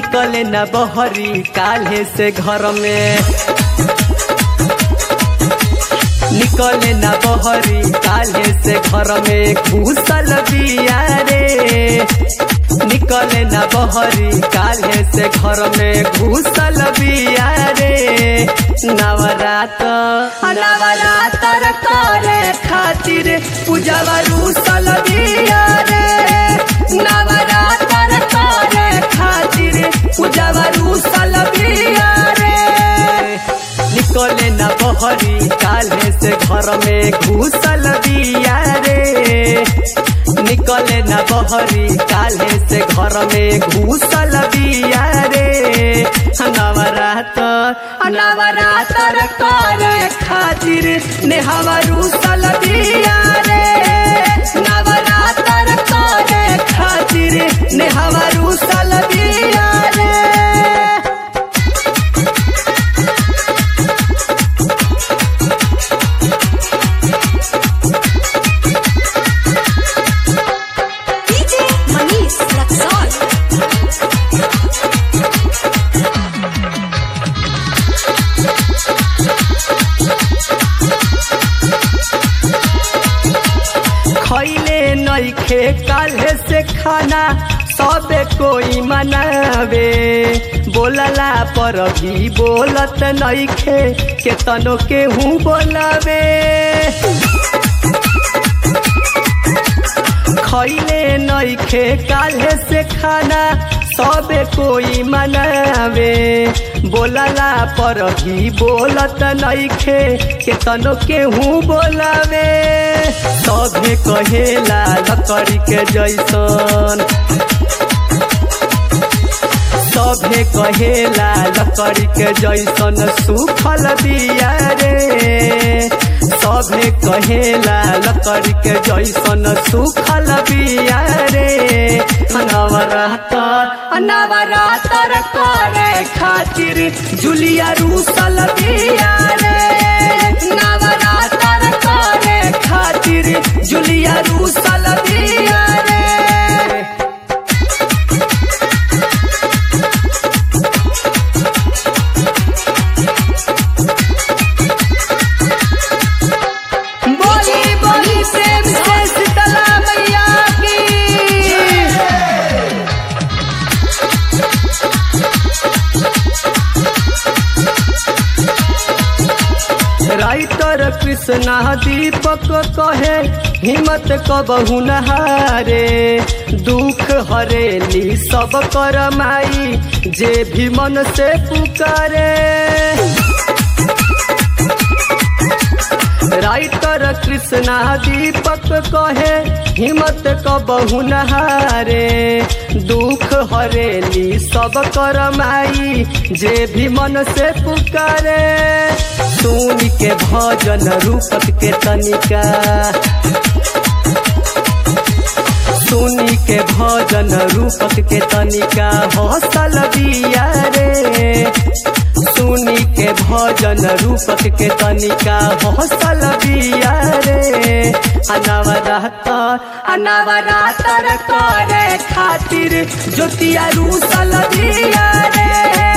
निकले न बहरी काल्हे से घर में निकले न बहरी काल्हे से घर में घुसल बिया रे निकले न बहरी काल्हे से घर में घुसल बिया रे नवरात नवरात्र करे खातिर पूजवा रूसल बिया रे नवरात्र करे खातिर पूजवा रूसल बिया रे निकले न बहरी काल्हे से घर में घुसल बिया रे निकले न बहरी काल्हे से घर में घुसल बिया रे नवरात नवरात्र करे खातिर नेहवा रूसल बिया रे नवरात्र करे खातिर नेहवा रूसल बिया रे DJ Manish Luxor. खैले नइखे काल्हे से खाना सबे कोई मनावे बोलला पर भी बोलत नइखे केतनो केहू बोलावे खैले नइखे काल्हे से खाना सबे कोई मनावे बोलला पर भी बोलत नइखे केतनो केहू बोलावे सभे कहेला लकड़ी के जैसन सभे कहेला लकड़ी के जैसन सुखल बिया रे सभे कहेला लकड़ी के जैसन सुखल बिया रे नवरात्र नवरात्र करे खातिर जुलिया रूसल बिया रे नवरात्र करे खातिर जुलिया रूसल बिया रे बोली बोली प्रेम से शीतला मैया की राइटर कृष्णा दीपक कहे हिम्मत कबहू नहारे दुख हरेली सब कर माई जे भी मन से पुकारे राइटर कृष्णा दीपक कहे हिम्मत कबहू नहारे दुख हरेली सब कर माई जे भी मन से पुकारे सुन के भजन रूपक के तनिका सुनी के भजन रूपक के तनिका हौसल बिया रे सुनी के भजन रूपक के तनिका हौसल बिया रे अनवरात अनवरात्र करे खातिर ज्योतिया रूसल बिया रे